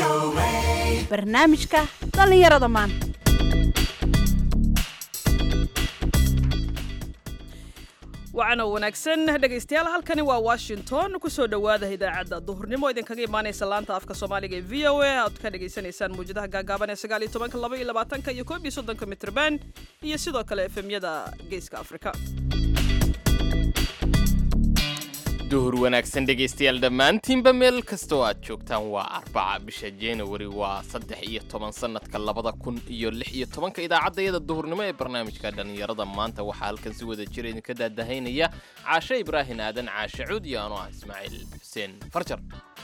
barnaamijka dhallinyarada maanta wacana wanaagsan dhegaystayaal halkani waa washington kusoo dhowaada idaacadda duhurnimo idinkaga imaanaysa laanta afka soomaaliga ee v o a aad ka dhagaysanaysaan mawjadaha gaagaaban ee sagaal iyo tobanka laba iyo labaatanka iyo koob iyo soddonka mitrban iyo sidoo kale efemyada geeska afrika duhur wanaagsan dhegaystayaal dhammaantiinba meel kastoo aad joogtaan waa arbaca bisha januari waa saddex iyo toban sannadka labada kun iyo lix iyo tobanka idaacaddayada duhurnimo ee barnaamijka dhallinyarada maanta waxaa halkan si wada jira idinka daadahaynaya caashe ibraahin aadan caashe cuud iyo anoo ah ismaaciil xuseen farjar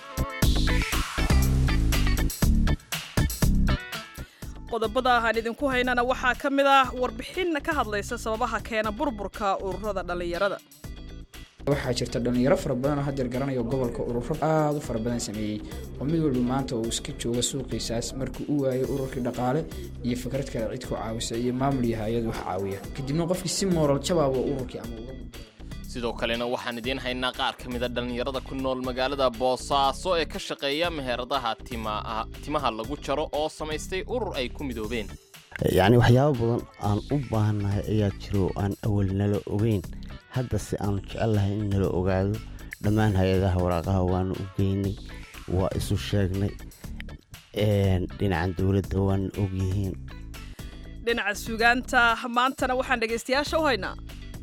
qodobada aan idinku haynana waxaa ka mid ah warbixin ka hadlaysa sababaha keena burburka ururada dhallinyarada waxaa jirta dhallinyaro fara badan oo hadeer garanayo gobolka ururo aada u fara badan sameeyey oo mid walba maanta uu iska jooga suuqiisaas markuu u waayo ururkii dhaqaale iyo fikrad kale cid ku caawisa iyo maamul iyo hay-ad wax caawiya kadibna qofkii si mooral jabaaba ururkii ama uga sidoo kalena waxaan idiin haynaa qaar ka mida dhallinyarada ku nool magaalada boosaaso ee ka shaqeeya meheradaha timaa timaha lagu jaro oo samaystay urur ay ku midoobeen yacni waxyaabo badan aan u baahannahay ayaa jiro oo aan awal nala ogeyn hadda si aanu jecelnahay in nala ogaado dhammaan hay-adaha waraaqaha waanu u geynay waa isu sheegnay dhinacan dowladda waana ogyihiin dhinaca sugaanta maantana waxaan dhegaystayaasha u haynaa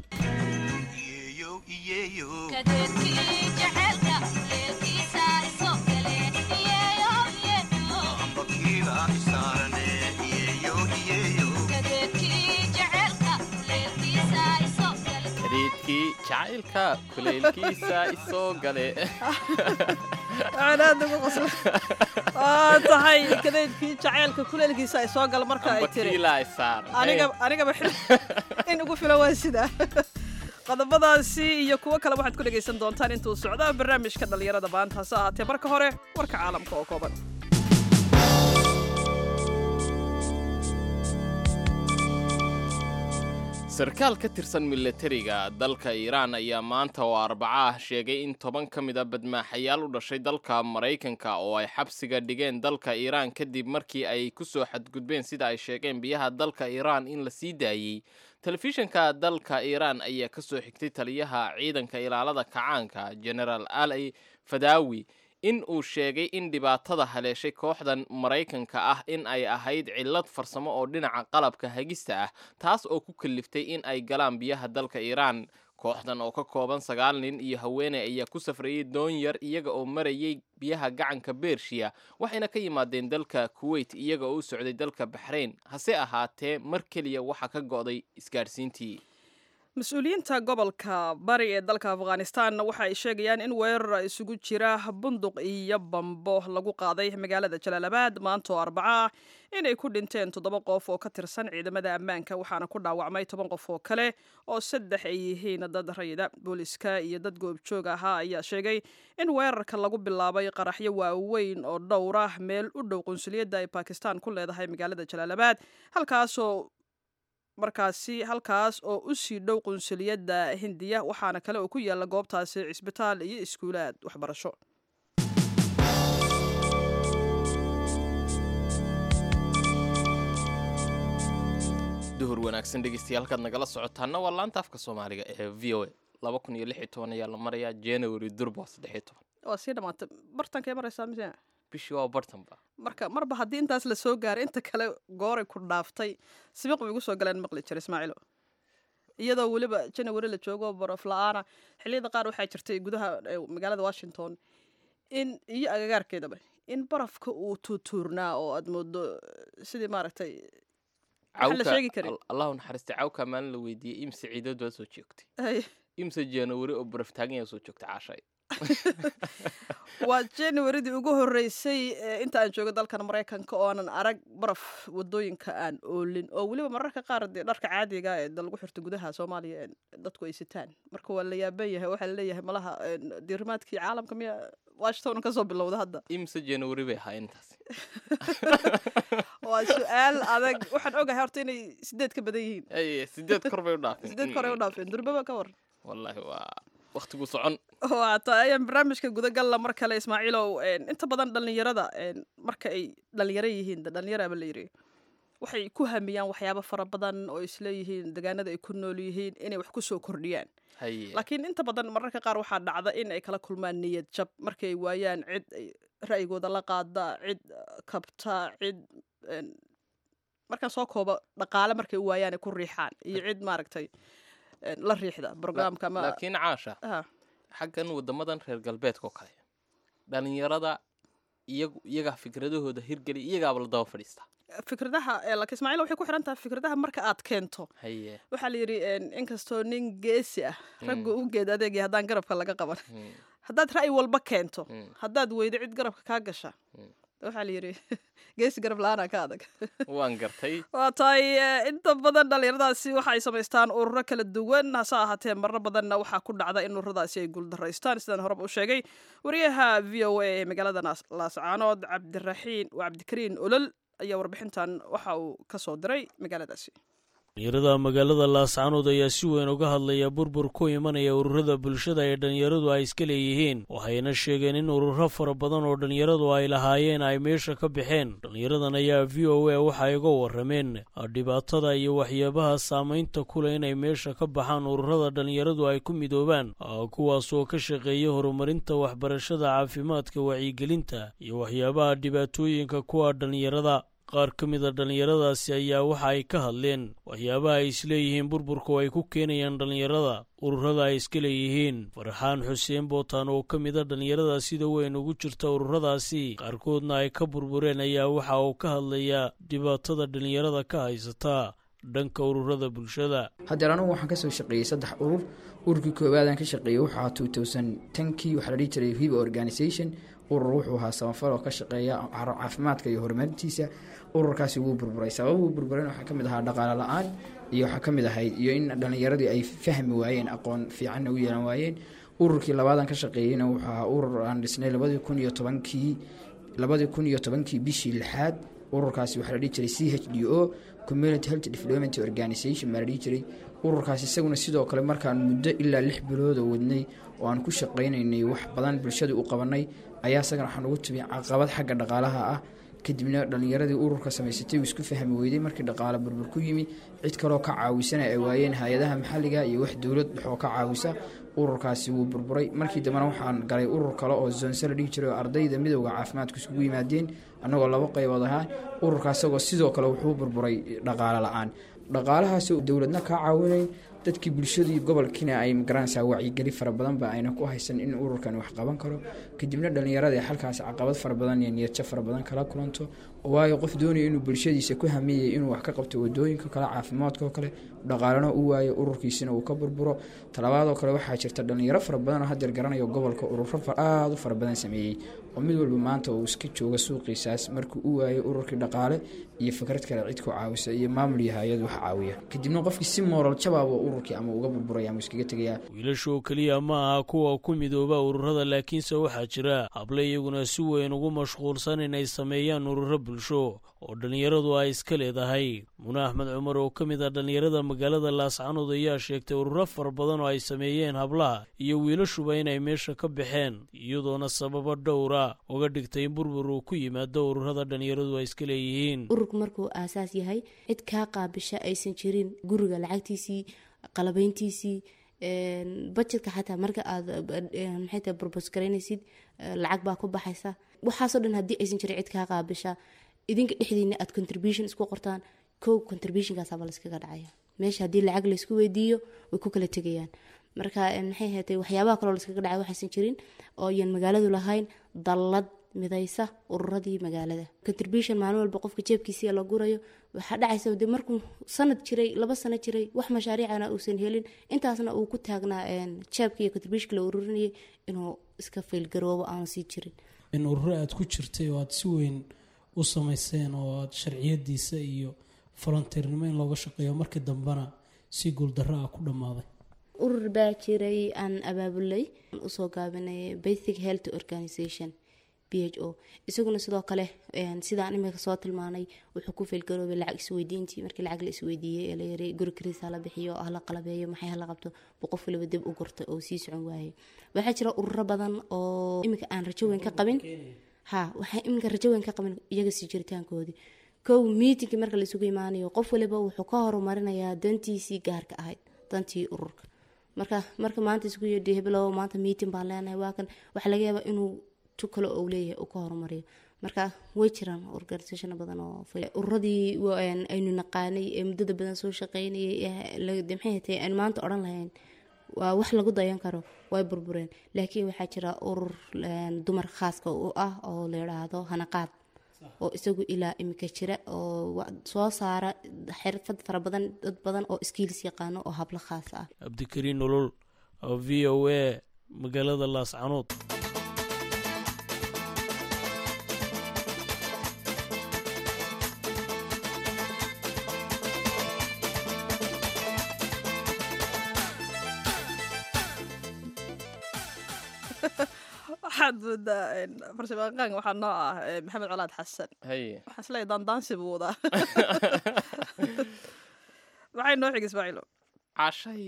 xidhiidkii jacaylka kuleylkiisa isoo gale waxaan aad ugu qosla waa tahay kadeydkii jacaylka kuleelkiisa ay soo gal marka ay tiri ambakiilaa saar aniga anigaba xil in ugu filan waa sidaa qodobadaasi iyo kuwo kale waxaad ku dhegaysan doontaan intuu socda barnaamijka dhallinyarada maanta hase ahaatee marka hore warka caalamka oo kooban sarkaal ka tirsan milatariga dalka iiraan ayaa maanta oo arbaca ah sheegay in toban ka mid a badmaaxayaal u dhashay dalka maraykanka oo ay xabsiga dhigeen dalka iiraan kadib markii ay ku soo xadgudbeen sida ay sheegeen biyaha dalka iiraan in la sii daayey telefishinka dalka iiraan ayaa ka soo xigtay taliyaha ciidanka ilaalada kacaanka genaraal ali fadawi in uu sheegay in dhibaatada haleeshay kooxdan maraykanka ah in ay ahayd cillad farsamo oo dhinaca qalabka hagista ah taas oo ku kaliftay in ay galaan biyaha dalka iiraan kooxdan oo ka kooban sagaal nin iyo haweeney ayaa ku safrayay doon yar iyaga oo marayay biyaha gacanka bershiya waxayna ka yimaadeen dalka kuweyt iyaga oo u socday dalka baxrayn hase ahaatee mar keliya waxaa ka go'day isgaadhsiintii mas-uuliyiinta gobolka bari ee dalka afghanistan waxa ay sheegayaan in weerar isugu jira bunduq iyo bambo lagu qaaday magaalada jalaalabad maanta oo arbaca ah inay ku dhinteen toddoba qof oo ka tirsan ciidamada ammaanka waxaana ku dhaawacmay toban qof oo kale oo saddex ay yihiin dad rayida booliska iyo dad goobjoog ahaa ayaa sheegay in weerarka lagu bilaabay qaraxyo waaweyn oo dhowr ah meel u dhow qunsuliyadda ay bakistan ku leedahay magaalada jalaalabad halkaasoo markaasi halkaas oo u sii dhow qunsuliyadda hindiya waxaana kale oo ku yaalla goobtaasi cisbitaal iyo iskuulaad waxbarasho duhur wanaagsan dhegeystayaal halkaad nagala socotaana waa laanta afka soomaaliga ee v o a laba kun iyo lix iyo toban ayaa la marayaa january durba saddex iyo toban waa sii dhamaatay bartankay maraysaa mise bishii waa bartanba marka marba haddii intaas la soo gaaray inta kale gooray ku dhaaftay sibiq bay igu soo galeen maqli jira ismaaciilo iyadoo weliba janawari la joogo barof la-aana xilliyada qaar waxaa jirtay gudaha magaalada washington in iyo agagaarkeedaba in barafka uu tuutuurnaa oo aad moodo sidii maaragtay waxaan la sheegi karin allahu naxariista cawka maalin la weydiiyey imse ciidad waa soo joogtay Ay, imse january oo baraf taagan yaa soo joogtay caashay waa januaridii ugu horreysay ee inta aan joogo dalkan maraykanka oo aanan arag baraf wadooyinka aan oolin oo weliba mararka qaar dee dharka caadiga ee da lagu xirto gudaha soomaaliya ee dadku ay sitaan marka waa la yaaban yahay waxaa laleeyahay malaha een, diirimaadkii caalamka miya washington kasoo bilowda hadda imse january bay ahaa intaas waa su-aal adag waxaan ogahay horta inay sideed ka badan yihiin ay sideed kor bay u dhaafeen sideed kore u dhaafeen durbaba ka war wallaahi waa wakhtigu socon waata ayaan barnaamijka gudagalla mar kale ismaaciilow inta badan dhallinyarada marka ay dhallinyaro yihiin dhallinyaraaba la yiri waxay ku hamiyaan waxyaabo fara badan oo isleeyihiin degaanada ay ku nool yihiin inay wax ku soo kordhiyaan haye laakiin inta badan mararka qaar waxaa dhacda in ay kala kulmaan niyad jab markay waayaan cid ay ra'yigooda la qaada cid kabta cid markaan soo koobo dhaqaale markay u waayaan ay ku riixaan iyo cid maaragtay la riixda brograamka ama laakiin caasha Ah, xaggan wadamadan reer galbeedka oo kale dhalinyarada iyagu iyagaa fikradahooda hirgeli iyagaaba la daba fadhiistaa fikradaha eh, laakiin ismaaciil waxay ku xiran tahay fikradaha marka aad keento haye waxaa la yidhi inkastoo nin geesi ah ragga u geed adeegay haddaan garabka laga qaban Mm, haddaad ra'yi walba keento mm, haddaad weydo cid garabka kaa gasha Mm. waxaa la yidhi geesi garab la-aanaa ka adag waan gartay waa tahay eh, inta badan dhallinyaradaasi waxa ay samaystaan ururo kala duwan hase ahaatee marar badanna waxaa ku dhacda in ururadaasi ay guuldaraystaan sidaan horeba u sheegay wariyaha v o a ee magaalada Naas- laascaanood cabdiraxiin waa cabdikariin olol ayaa warbixintan waxa uu ka soo diray magaaladaasi dhalinyarada magaalada laascaanood ayaa si weyn uga hadlaya burbur ku imanaya ururada bulshada ee dhallinyaradu ay iska leeyihiin waxayna sheegeen in ururo fara badan oo dhallinyaradu ay lahaayeen ay meesha ka baxeen dhallinyaradan ayaa v o a waxay uga warrameen dhibaatada iyo waxyaabaha saamaynta kule inay meesha ka baxaan ururada dhallinyaradu ay ku midoobaan kuwaas oo ka shaqeeya horumarinta waxbarashada caafimaadka wacyigelinta iyo waxyaabaha dhibaatooyinka kuwa dhallinyarada qaar ka mid a dhallinyaradaasi ayaa waxa ay ka hadleen waxyaabaha ay isleeyihiin burburku ay ku keenayaan dhallinyarada ururada ay iska leeyihiin farxaan xuseen bootaan oo ka mid a dhallinyarada sida weyn ugu jirta ururadaasi qaarkoodna ay ka burbureen ayaa waxa uu ka hadlayaa dhibaatada dhallinyarada ka haysata dhanka ururada bulshada haddeer anugu waxaan kasoo shaqeeyey saddex urur ururkii koowaadaan ka shaqeeyey wuxuu ahaa two thousand tenkii waxaa la dhihi jiray hiba organisation urur wuxuu ahaa samafal oo ka shaqeeya caafimaadka iyo horumarintiisa ururkaasi wuu burburay sababuu burburan waxaa ka mid ahaa dhaqaale la-aan iyo waxaa ka mid ahayd iyo in dhallinyaradii ay fahmi waayeen aqoon fiicanna u yeelan waayeen ururkii labaadaan ka shaqeeyeyna wuxuu ahaa urur aan dhisnay labadii kun iyo tobankii labadii kun iyo tobankii bishii lixaad ururkaasi waxaa la dhihi jiray c h d o community health development organisation baa la dhihi jiray ururkaas isaguna sidoo kale markaan muddo ilaa lix bilooda wadnay oo aan ku shaqaynaynay wax badan bulshada u qabanay ayaa isagana waxaan ugu timi caqabad xagga dhaqaalaha ah kadibna dhallinyaradii ururka samaysatay uu isku fahmi weyday markii dhaqaale burbur ku yimi cid kaloo ka caawisana ay waayeen hay-adaha maxalliga iyo wax dowlad dhexoo ka caawisa ururkaasi wuu burburay markii dambena waxaan galay urur kale oo zonse la dhihi jiray oo ardayda midowda caafimaadku isugu yimaadeen annagoo laba qaybood ahaa ururkaas isagoo sidoo kale wuxuu burburay dhaqaale la-aan dhaqaalahaas dowladna kaa caawinay dadkii bulshadii gobolkiina ay magaranaysaa wacyigeli fara badanba ayna ku haysan in ururkan wax qaban karo kadibna dhallinyarada halkaas caqabad fara badan iyo niyadjo fara badan kala kulanto waayo qof doonaya inuu bulshadiisa ku hamiyay inuu wax ka qabto wadooyinka kale caafimaadkao kale dhaqaalena u waayo ururkiisina uu ka burburo talabaadoo kale waxaa jirta dhallinyaro fara badan oo hadeer garanayo gobolka ururo aada u fara badan sameeyey oo mid walba maanta uu iska jooga suuqiisaas markuu u waayo ururkii dhaqaale iyo fikrad kale cid ku caawisa iyo maamul iyo hay-ad wax caawiya kadibna qofkii si mooral jabaaba ururkii ama uga burburaya ama iskaga tegayaa wiilasha oo keliya ma aha kuwa ku midooba ururada laakiinse waxaa jira hable iyaguna si weyn ugu mashquulsan inay sameeyaan ururo bulsho oo dhallinyaradu ay iska leedahay mune axmed cumar oo ka mid ah dhallinyarada magaalada laascanood ayaa sheegtay ururo fara badan oo ay sameeyeen hablaha iyo wiilashuba inay meesha ka baxeen iyadoona sababo dhowra uga dhigtay in burbur uu ku yimaado ururada dhallinyaradu ay iska leeyihiin ururku markuu aasaas yahay cid kaa qaabisha aysan jirin guriga lacagtiisii qalabeyntiisii bajetka xataa marka aad maxay tahay burbus garaynaysid lacag baa ku baxaysa waxaasoo dhan haddii aysan jirin cid kaa qaabisha idinka dhexdiina aad contribution isku qortaan kow contributionkaasaba layskaga dhacaya meesha haddii lacag laysku weydiiyo way ku kala tegayaan marka maxay hatay waxyaabaha kaloo layskaga dhacay waxaysan jirin oo yan magaaladu lahayn dallad midaysa ururadii magaalada contribution maalin walba qofka jeebkiisia la gurayo waxaa dhacaysa de markuu sanad jiray laba sano jiray wax mashaariicana uusan helin intaasna uu ku taagnaa jeebka iyo contributionka la ururinayay inuu iska faylgaroobo aanu sii jirin in ururo aada ku jirtay oo aada si weyn u samayseen oo aada sharciyadiisa iyo volonteernimo in looga shaqeeyo markii dambena si guuldarro ah ku dhammaaday urur baa jiray aan abaabulay usoo gaabinay basic health organisation b h o isaguna sidoo kale sidaan imika soo tilmaanay wuxuu ku feelgaroobay lacag isweydiintii markii lacag la isweydiiyey ee la yiri guri kariis hala bixiyo oo hala qalabeeyo maxay hala qabto buu qof waliba dib u gurta oo sii socon waayay waxaa jira ururo badan oo imika aan rajo weyn ka qabin ha waxaa iminka rajo weyn ka qabin iyaga sii jiritaankoodii kow miitinkii marka laisugu imaanayo qof waliba wuxuu ka horumarinayaa dantiisii gaarka ahayd dantii ururka marka marka maanta isugu yidhi heblow maanta miiting baan leenahay waa kan waxaa laga yaabaa inuu tu kale uu leeyahay uu ka horumariyo marka way jiraan organisation badan oo ururadii aynu naqaanay ee muddada badan soo shaqeynayay maxay hatay aynu maanta odhan lahayn waa wax lagu dayan karo way burbureen laakiin waxaa jira urur dumar khaaska u ah oo la yidhaahdo hanaqaad oo isagu ilaa imika jira oo soo saara xirfad fara badan dad badan oo skiilis yaqaano oo hablo khaas ah cabdikariin nolol v o a magaalada laascanood waxaad moodaa farsamaqaanka waxaa noo ah maxamed colaad xasan haye waxaan isleeyahay daandaansi buu wadaa maxay noo xig ismaaciilo cashay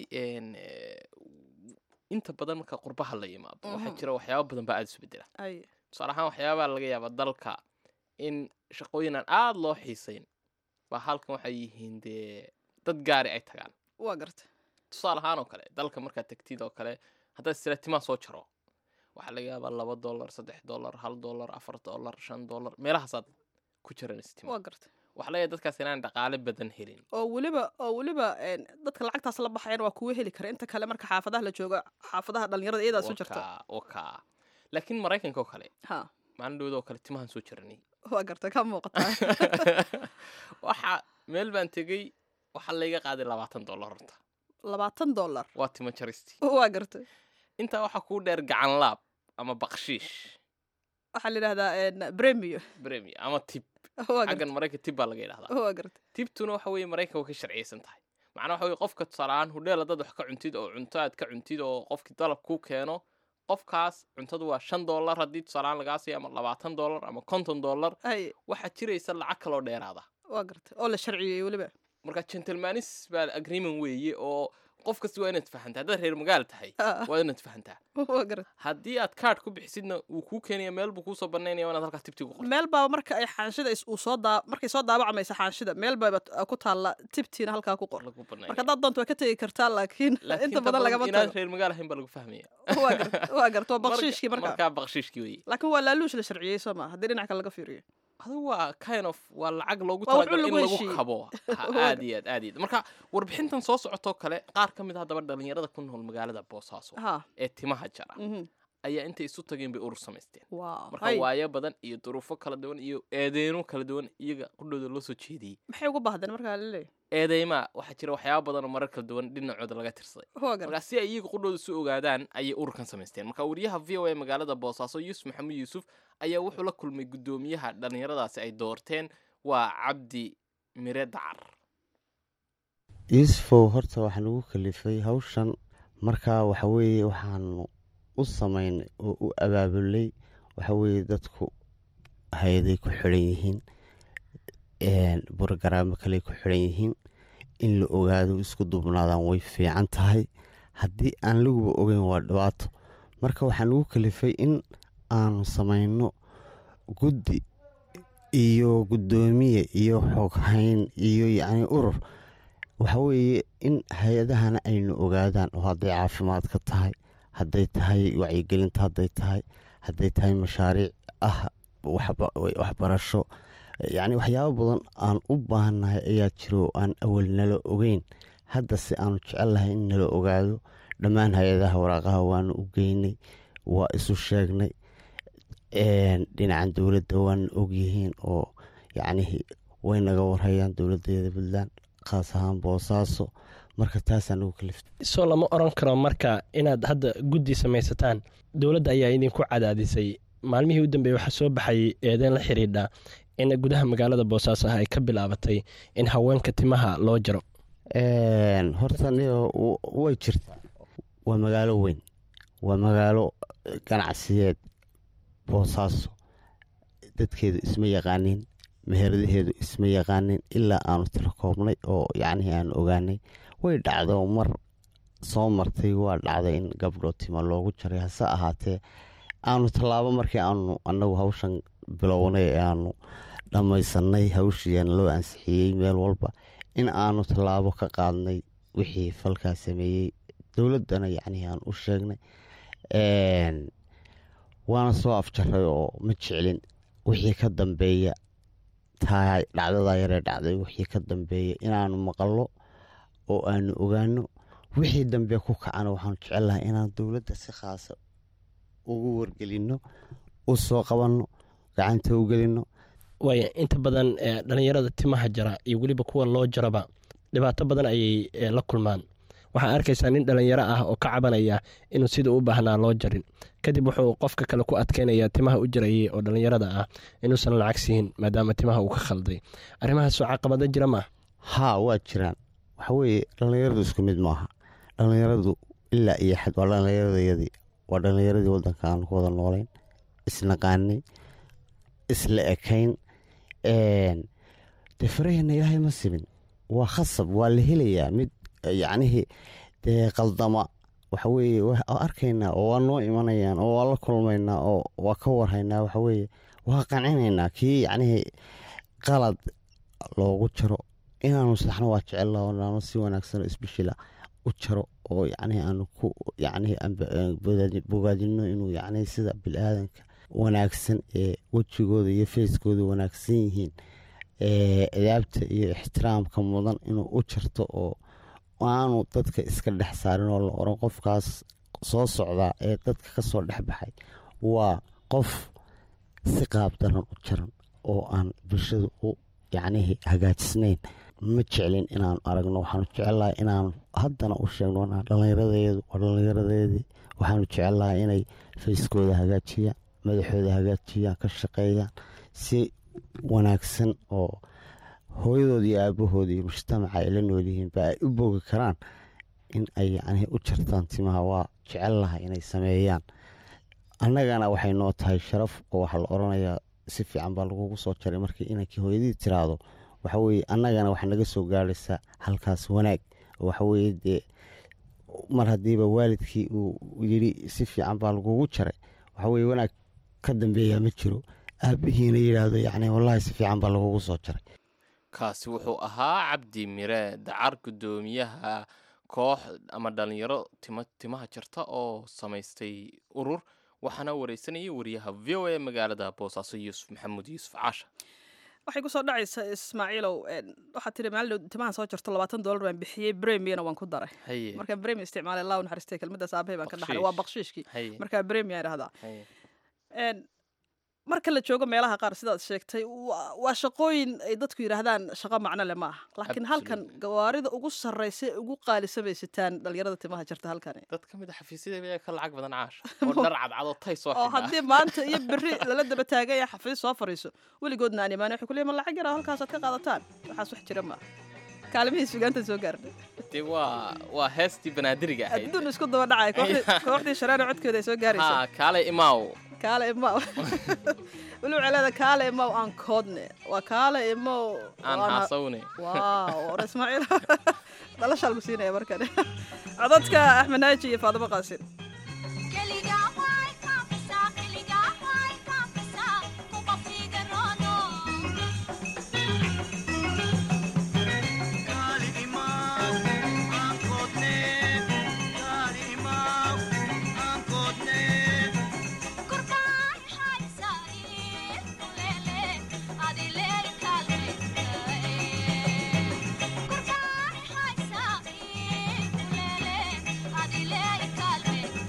inta badan marka qurbaha la yimaado waxaa jira waxyaaba badan baa aada isu bedela ay tusaale ahaan waxyaabaa laga yaabaa dalka in shaqooyin aan aada loo xiisayn baa halkan waxay yihiin dee dad gaari ay tagaan waa garta tusaale ahaan oo kale dalka markaad tagtid oo kale haddaad istiraatimaa soo jaro waxaa laga yaabaa laba dollar saddex dollar hal dollar afar dollar shan dollar meelahaasaad ku jiran istima waa garta waxaa laga yaaba dadkaas inaan dhaqaale badan helin oo weliba oo weliba dadka lacagtaas la baxayan waa kuwa heli kara inta kale marka xaafadaha la joogo xaafadaha dhalinyarada iyadaa soo jirta Wakaa- wakaa laakiin maraykanka oo kale ha maalin dhowda oo kale timahan soo jiranay waa garta ka muuqataa waxa meel baan tegey waxaa layga qaaday labaatan dollar horta labaatan dollar waa timo jaristi waa garta intaa waxaa kuu dheer gacan laab ama bakshiish waxaa la yidhahdaa premio bremi ama tib waa garta xaggan maraykan tib baa laga yidhahdaa waa garta tibtuna waxa weeye maraykan way ka sharciyeysan tahay macnaa waxa weye qofka tusaale ahaan hudheel haddaad wax ka cuntid oo cunto aad ka cuntid oo qofkii dalab kuu keeno qofkaas cuntadu waa shan dollar haddii tusaale ahaan lagaa siiyo ama labaatan dollar ama konton dollar ay waxaa jiraysa lacag kaloo dheeraada waa garta oo la sharciyey weliba marka gentlemanis baa agreement weeye oo qof kasta waa inaad fahantaa haddaad reer magaal tahay Ah. waa inaad fahantaa waa garta haddii aad kaadh ku bixisidna wuu kuu keenaya meel buu kuusoo banaynaya waa inaad halkaas tibti ku qorto meel baa marka ay xaanshida is- uu soo daa markay soo daabacamaysa xaanshida meel baa ku taalla tibtiina halkaa ku qor lagu marka banaynaya haddaad doonto waa ka tegi kartaa laakiin laakiin inta badan lagama inaad tago reer magaal ahayn baa lagu fahmaya waa garta waa garta waa bakshiishkii marka markaa bakshiishkii weeye laakiin waa laaluush la sharciyey soo maa haddii dhinac kale laga fiiriyo adigu waa kind of waa lacag loogu Waa wuxuu talagalay in lagu lagu heshiiyey. kabo Ha, Waa aad iyo aad aad iyo aad marka warbixintan soo socotoo kale qaar ka mid ah haddaba dhalinyarada ku nool magaalada boosaaso ha ee timaha jara mhm. ayaa intay isu tageen bay urur samaysteen waa marka hay. waayo badan iyo duruufo kala duwan iyo eedeyno kala duwan iyaga qudhooda loo soo jeediyey maxay uga baahdeen markaa laleeyahy eedeymaa waxaa jira waxyaaba badan oo marar kala duwan dhinacooda laga tirsaday waa garta marka si ay iyaga qudhooda su ogaadaan ayay ururkan samaysteen marka wariyaha v o a magaalada boosaaso yuusuf maxamuud yuusuf ayaa wuxuu la kulmay guddoomiyaha dhallinyaradaasi ay doorteen waa cabdi mire dacar yuusufow horta waxaan ugu kalifay hawshan markaa waxa weeye waxaanu u samaynay oo u abaabulay waxa weeye dadku hay-aday ku xidhan yihiin borogaraamo kaley ku xidhan yihiin in la ogaado isku dubnaadaan way fiican tahay haddii aan laguba ogeyn waa dhibaato marka waxaan ugu kalifay in aanu samayno guddi iyo guddoomiye iyo xoghayn iyo yacni urur waxa weeye in hay-adahana aynu ogaadaan oo hadday caafimaadka tahay hadday tahay wacyigelinta hadday tahay hadday tahay mashaariic ah waxba- waxbarasho yacni waxyaabo badan aan u baahannahay ayaa jiro oo aan awal nala ogeyn hadda se aanu jecelnahay in nala ogaado dhammaan hay-adaha waraaqaha waanu u geynay waa isu sheegnay een, dhinacan dowladda waana ogyihiin oo yacnihi way naga warhayaan dowladeeda puntland khaas ahaan boosaaso marka taasaan ugu kaliftay soo lama oran karo marka inaad hadda guddi samaysataan dowladda ayaa idinku cadaadisay maalmihii u dambeeyey waxaa soo baxay eedeyn la xidhiidha in gudaha magaalada boosaaso ah ay ka bilaabatay in haweenka timaha loo jaro Een, horta niyo w- way jirtaa waa magaalo weyn waa magaalo ganacsiyeed boosaaso dadkeedu isma yaqaanin meheradaheedu isma yaqaanin ilaa aanu tiro koobnay oo yacnihii aanu ogaanay way dhacdo mar soo martay waa dhacday in gabdho tima loogu jaray hase ahaatee aanu tallaabo markii aanu annagu hawshan bilownay ee aanu dhammaysanay hawshiiana loo ansixiyey meel walba in aanu tallaabo ka qaadnay wixii falkaa sameeyey dowladdana yacnihii aan u sheegnay waana soo afjaray oo ma jeclin wixii ka dambeeya taa dhacdada yaree dhacday wixii ka dambeeya inaanu maqallo oo aanu ogaano wixii dambe ku kacana waxaanu jecelnahay inaan dowladda si khaasa ugu wargelinno u soo qabanno gacanta u gelinno waaya inta badan dhalinyarada timaha jara iyo weliba kuwa loo jaraba dhibaato badan ayay la kulmaan waxaa arkaysaa nin dhalinyaro ah oo ka cabanaya inuu sida u baahnaa loo jarin kadib wuxuu qofka kale ku adkeynaya timaha u jarayay oo dhalinyarada ah inuusan lacag siin maadaama timaha uu ka khalday arrimahaasoo caqabado jira maa haa waa jiraan waxaweeye dhallinyaradu isku mid maaha dhallinyaradu ilaa iyo xad waa dhallinyaradayadii waa dhallinyaradii waddanka aan ku wada noolayn isnaqaanay isla ekayn dee faraheenna ilaahay ma simin waa khasab waa la helayaa mid yacnihii dee qaldama waxaweeye waa arkaynaa oo waa noo imanayaan oo waa la kulmaynaa oo waa ka warhaynaa waxaweeye waa qancinaynaa kii yacnihii qalad loogu jaro inaanu saxno waa jecella oo naanu si wanaagsan oo isbishila u jaro oo yacnihii aanu ku yacnihii bogaadino inuu yacnihii sida bil-aadanka wanaagsan ee wejigooda iyo feeskooda wanaagsan yihiin adaabta iyo ixtiraamka mudan inuu u jarto oo aanu dadka iska dhex saarin oo la oran qofkaas soo socdaa ee dadka ka soo dhex baxay waa qof si qaab daran u jaran oo aan bulshada u yacnihii hagaajisnayn ma jeclin inaanu aragno waxaanu jecelnahay inaanu haddana u sheegno dhallinyaradeedu waa dhallinyaradeedii waxaanu jecelnahay inay fayskooda hagaajiyaan madaxooda hagaajiyaan ka shaqeeyaan si wanaagsan oo hooyadooda iyo aabahooda iyo mujtamaca ay la nool yihiin ba ay u bogi karaan in ay yacnihii u jartaan timaha waa jecelnahay inay sameeyaan annagana waxay noo tahay sharaf oo waxaa la odhanayaa si fiican baa lagugu soo jaray markii inankii hooyadii tiraahdo waxaweye annagana waxaa naga soo gaaraysaa halkaas wanaag waxaweye dee mar haddiiba waalidkii uu yidhi si fiican baa lagugu jaray waxaweye wanaag ka dambeeyaa ma jiro aabihiina yidhaahdo yacni wallaahi si fiican baa lagugu soo jaray kaasi wuxuu ahaa cabdi mire dacar guddoomiyaha koox ama dhalinyaro tima timaha jarta oo samaystay urur waxaana wareysanayay wariyaha v o a magaalada boosaaso yuusuf maxamuud yuusuf caasha waxay kusoo dhacaysa ismaaciilow waxaa tiri maalin timahan soo jarto labaatan dollar baan bixiyey bremiyana waan ku daray haye marka bremi isticmaalay allah u naxariistay kelmadaas aabahey baan ka dhaxlay Bakshiish. waa bakshiishkii haye marka bremiya idhahdaa haye Een, marka la joogo meelaha qaar sidaad sheegtay waa- waa shaqooyin ay dadku yidhaahdaan shaqo macno le ma aha laakiin halkan Absolutely. gawaarida ugu sarraysa ee ugu qaalisamaysataan dhalinyarada timaha jarta halkani dad ka mid a xafiisyada ayaa ka lacag badan caasha oo dhar cadcadoo tay soo oo xidhaa haddii maanta iyo berri lala daba taagaya xafiis soo fariiso weligoodna aan imaanay waxay ku leeyihin ma lacag yara halkaasaad ka qaadataan waxaas wax jira maaha kaalimihii sugaanta soo gaarnay dee waa waa heestii banaadiriga ahayd adduun isku daba dhacay kooxdii- kooxdii shareero codkeeda ay soo gaaraysa ha kaale imaaw kaale imaw weli waxay leedahay kaale imaw aan koodne waa kaale imaw aan waana- haasawne waaw war ismaaciil dhalashaa lagu siinaya markan codadka axmed naaji iyo faadimo qaasin Kurkaan haysaa, kulele, adile kalbe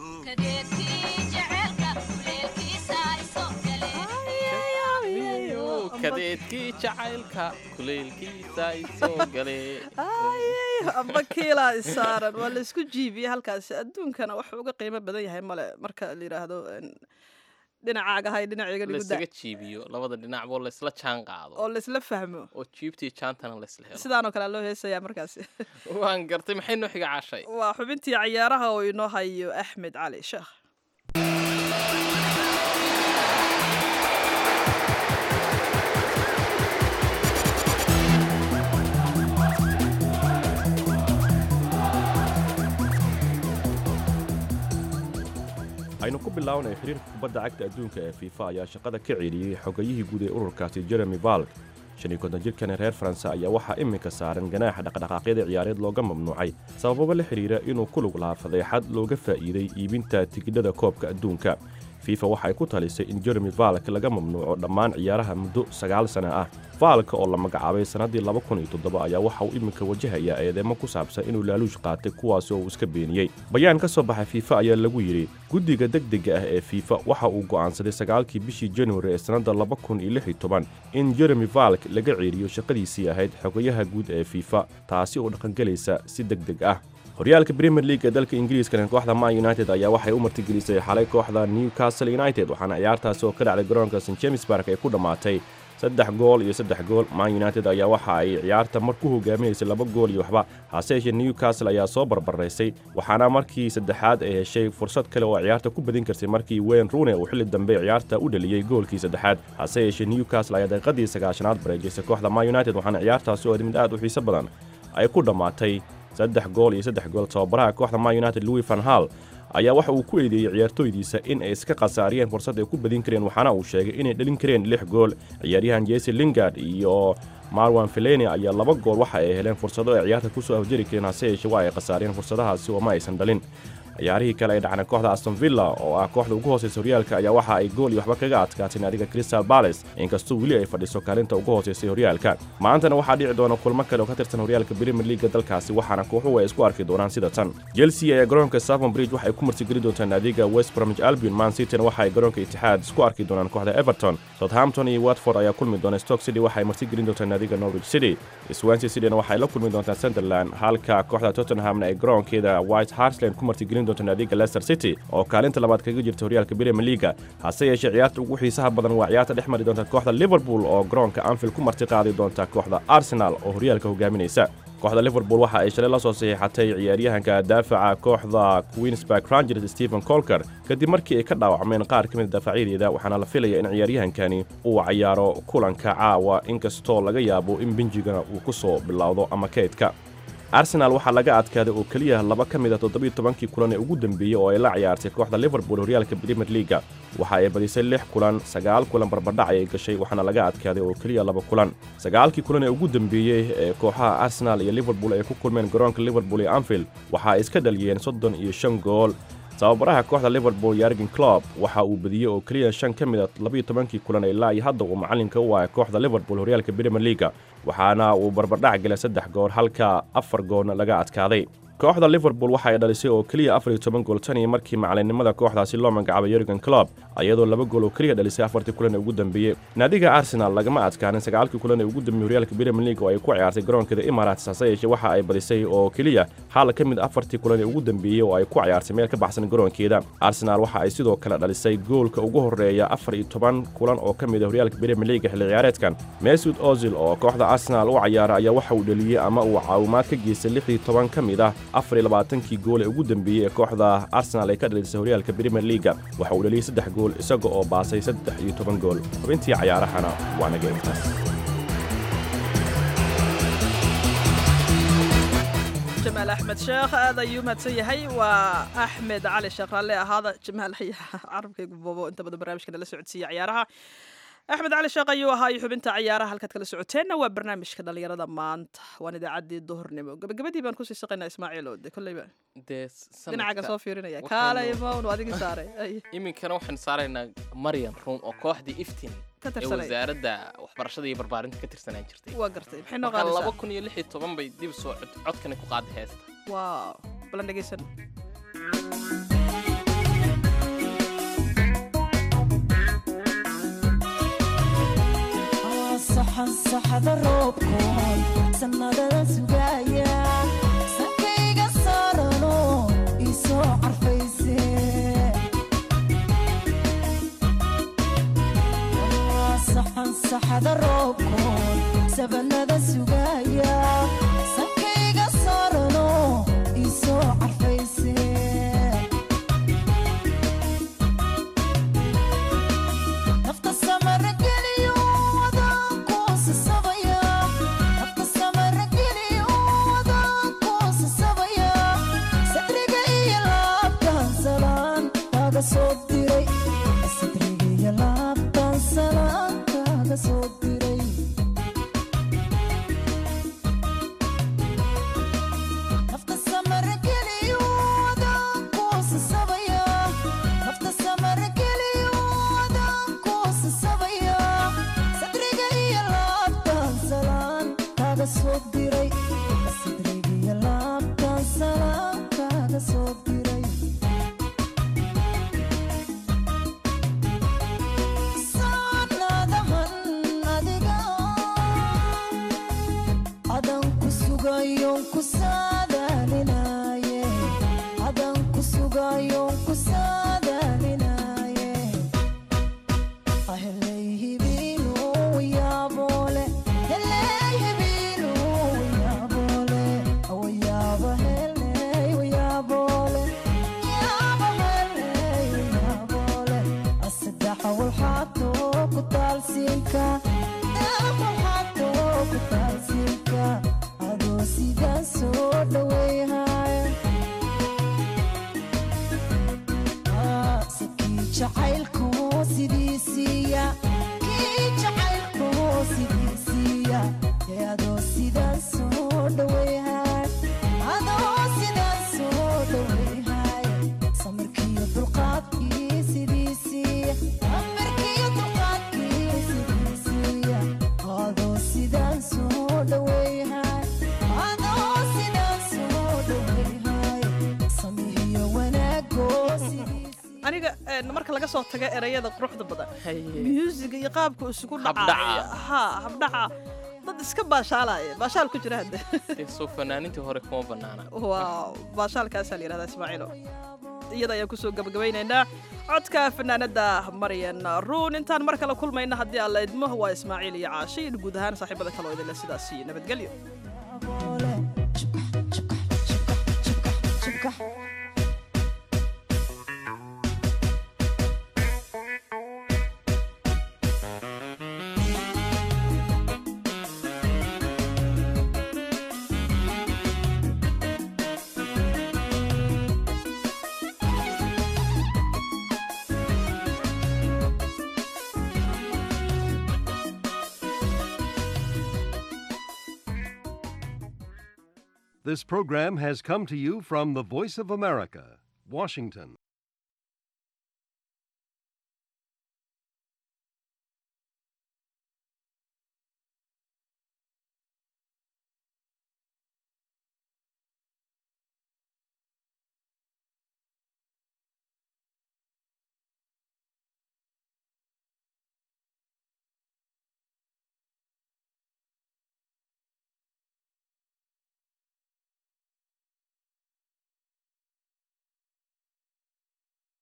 kadeedkii jacaylka kuleylkiisa isoo gale amba kiilaa isaaran waa laysku jiibiyey halkaasi adduunkana wax uga qiimo badan yahay male marka la yidhaahdo dhinacaaga hay dhinacayga lagu laysaga da jiibiyo labada dhinacboo laysla jaan qaado oo laysla fahmo oo jiibtii jaantana laysla helo sidaanoo kale loo heesayaa markaasi waan gartay maxay noo xiga caashay waa xubintii cayaaraha oo inoo hayo axmed cali sheekh aynu ku bilownay xiriirka kubadda cagta adduunka ee fiifa ayaa shaqada ka celiyey xogayihii guud ee ururkaasi jeremy valk shan iyo konton jirkani reer faranse ayaa waxaa iminka saaran ganaaxa dhaqdhaqaaqyada ciyaareed looga mamnuucay sabababa la xidhiira inuu ku lug lahaa fadeexad looga faa'iiday iibinta tigidhada koobka adduunka fifa waxay ku talisay in jeremy valk laga mamnuuco dhammaan ciyaaraha muddo sagaal sana ah valka oo la magacaabay sannaddii laba kun iyo toddoba ayaa waxa uu iminka wajahayaa eedeemo ku saabsan inuu laaluush qaatay kuwaasi oo uu iska beeniyey bayaan ka soo baxay fiifa ayaa lagu yidhi guddiga degdega ah ee fiifa waxa uu go'aansaday sagaalkii bishii januari ee sannadda laba kun iyo lix iyo toban in jeremy valk laga ceeriyo shaqadiisii ahayd xogayaha guud ee fiifa taasi oo dhaqangelaysa si deg deg ah horyaalka premier league ee dalka ingiriiskana kooxda man united ayaa waxay u martigelisay xalay kooxda newcastle united waxaana ciyaartaasi oo ka dhacday garoonka st james bark ay ku dhammaatay saddex gool iyo saddex gool man united ayaa waxa ay ciyaarta mar ku hogaaminaysay laba gool iyo waxba hase yeeshee newcastle ayaa soo barbaraysay waxaana markii saddexaad ay heshay fursad kale oo ciyaarta ku badin karsay markii wayne rune uu xilli dambe ciyaarta u dhaliyey goolkii saddexaad hase yeeshee newcastle ayaa daqiiqadii sagaashanaad bareejaysay kooxda man united waxaana ciyaartaasi oo mid aad u xiiso badan ay ku dhammaatay saddex gool iyo saddex gool tababaraha kooxda man united louis van hall ayaa waxa uu ku eedeeyey ciyaartooydiisa in ay iska khasaariyeen fursad ay ku badin kareen waxaana uu sheegay inay dhalin kareen lix gool ciyaaryahan jesse lingard iyo marwan feleni ayaa laba gool waxa ay heleen fursado ay ciyaarta ku soo afjari kareen hase yeeshee waa ay khasaariyeen fursadahaasi oo ma aysan dhalin ciyaarihii kale ay dhacna kooxda aston villa oo ah kooxda ugu hooseysa horyaalka ayaa waxa ay gool iyo waxba kaga adkaatay naadiga crystal bales inkastoo weli ay fadhiso kaalinta ugu hooseysay horyaalka maantana waxaa dhici doona kulmo kale oo ka tirsan horyaalka premier leaga dalkaasi waxaana kooxuhu ay isku arki doonaan sida tan chelsea ayaa garoonka savon bridge waxay ku martigeli doontaa naadiga west bromwich albion man cityna waxa ay garoonka itixaad isku arki doonaan kooxda everton southampton iyo watford ayaa kulmi doona stoke city waxay martigelin doontaa naadiga norwich city swansea cityna waxay la kulmi doontaa sunderland halka kooxda tottenhamna ay garoonkeeda white harsland ku martigelin doonta naadiga leicester city oo kaalinta labaad kaga jirta horyaalka premier leaga hase yeeshee ciyaarta ugu xiisaha badan waa ciyaarta dhex mari doonta kooxda liverpool oo garoonka anfield ku marti qaadi doonta kooxda arsenal oo horyaalka hogaaminaysa kooxda liverpool waxa ay shalay la soo saxiixatay ciyaaryahanka daafaca kooxda queensburg rangers stephen colker kadib markii ay ka dhaawacmeen qaar ka mid a daafacyadeeda waxaana la filaya in ciyaaryahankani uu cayaaro kulanka caawa inkastoo laga yaabo in benjigana uu ku soo bilowdo ama keydka arsenaal waxaa laga adkaaday oo keliya laba ka mid a toddobiyo tobankii kulan ee ugu dembeeyey oo ay la ciyaartay kooxda liverpool horyaalka premier leaga waxa ay badisay lix kulan sagaal kulan barbardhac ayay gashay waxaana laga adkaaday oo keliya laba kulan sagaalkii kulan ee ugu dembeeyey ee kooxaha arsenaal iyo liverpool ay ku kulmeen garoonka liverpool iyo anfield waxa ay iska dhaliyeen soddon iyo shan gool tababaraha kooxda liverpool yargen clob waxa uu badiyey oo keliya shan ka mid a labiyo tobankii kulan ilaa iyo hadda uu macallinka u ahay kooxda liverpool horyaalka premier leaga waxaana uu barbardhac gelay saddex gool halka afar goolna laga adkaaday kooxda liverpool waxa ay dhalisay oo keliya afar iyo toban gool tan iyo markii macallinnimada kooxdaasi loo magacaabay yorgen clob iyadoo laba gool oo keliya dhalisay afartii kulan ee ugu dambeeyey naadiga arsenal lagama adkaanin sagaalkii kulan ee ugu dambeeyey horyaalka premier league oo ay ku ciyaartay garoonkeeda emirates hase yeeshee waxa ay badisay oo keliya hal ka mid afartii kulan ee ugu dambeeyey oo ay ku ciyaartay meel ka baxsan garoonkeeda arsenal waxa ay sidoo kale dhalisay goolka ugu horreeya afar iyo toban kulan oo ka mid a horyaalka premier league xilli ciyaareedkan mesud ozil oo kooxda arsenal u cayaara ayaa waxa uu dhaliyey ama uu caawimaad ka geystay lix iyo toban ka mid ah afar iyo labaatankii gool ee ugu dambeeyey ee kooxda arsenal ay ka dhalisay horyaalka premier leaga waxa uu dhaliyey saddex gool isaga oo baasay saddex iyo toban gool xubintii cayaarahana waa naga intaas jamaal axmed sheekh aad ayuu mahadsan yahay waa axmed cali sheekh raalle ahaada jamaal carabkaygu boobo inta badan barnaamijka nala socodsiiya ciyaaraha axmed cali sheekh ayuu ahaa iyo xubinta ciyaaraha halkaad kala socoteenna waa barnaamijka dhallinyarada maanta waan idaacaddii duhurnimo gabagabadii baan kusii shaqaynaa ismaaciil oo de kolleyba dee dhinacaaga soo fiirinaya waxaanu- kaalay mawn adigii saaray Ay, iminkana waxaan saaraynaa maryan ruun oo kooxdii iftin ka ee tirsanay wasaaradda waxbarashada iyo barbaarinta ka tirsanaan jirtay waa gartay maxay noo marka laba qaadaysaa kun iyo lix iyo toban bay dib soo cod- codkani ku qaaday heesta waaw balan dhegeysan saxansaxada roobkoon sannadada sugaya sankayga saarano isoo carfayse saxansaxada roobkoon sabanada sugaya sankayga saarano isoo carfayse nafta samarageliyo wadaan kuusasabaya nafta samarageliyo wadaan kuusasabaya sadriga iyo laabtaan salaan kaaga soo diray sadriga iyo laabtaan salaan kaaga soo diray nafta samarageliyo wadaan kuusasabaya nafta samarageliyo wadaan kuusasabaya sadriga iyo laabtaan salaan kaaga soo diray sadriga iyo laabtaan salaan kaaga soo diray saanadahan adiga adan ku sugayon ku saadaalinaye adan ku sugayon ku saadaalinaye aheley hibiinu yaabole heley hibiinu yaabole awayaaba heley wayaabole yaaba heley wayaabole asaddexa walxaato ku taalsiinka walxaato ku taalsiinka adoo sidaan soo dhaweyhaya sakii jacaylku sidiisiiya kii jacaylku sidiisiiya ee adoo sidaan soo dhaweyhay adoo sidaan soo dhaweyhay samirkiiyo dulqaadkii sidiisiiya samirkiiyo dulqaadkii sidiisiiya adoo sidaan soo dhaweyhay adoo sidaan soo dhaweyhay samihiyo wanaagoo sidiisiiya aniga een, marka laga soo tago erayada quruxda badan musiga iyo qaabka isugu Habdhaca. dhacaya ha habdhaca dad iska baashaalaya baashaal ku jira hadde dee soo fanaanintii hore kuma bannaana waa baashaalkaasaa la yidhahdaa ismaaciilo iyada ayaan kusoo gabagabaynaynaa codka fanaanada maryan ruun intaan mar kale kulmayna haddii aan la idmo waa ismaaciil iyo caashi iyo guud ahaan saaxiibada kale oo idinle sidaas iyo nabadgelyo This program has come to you from the Voice of America, Washington.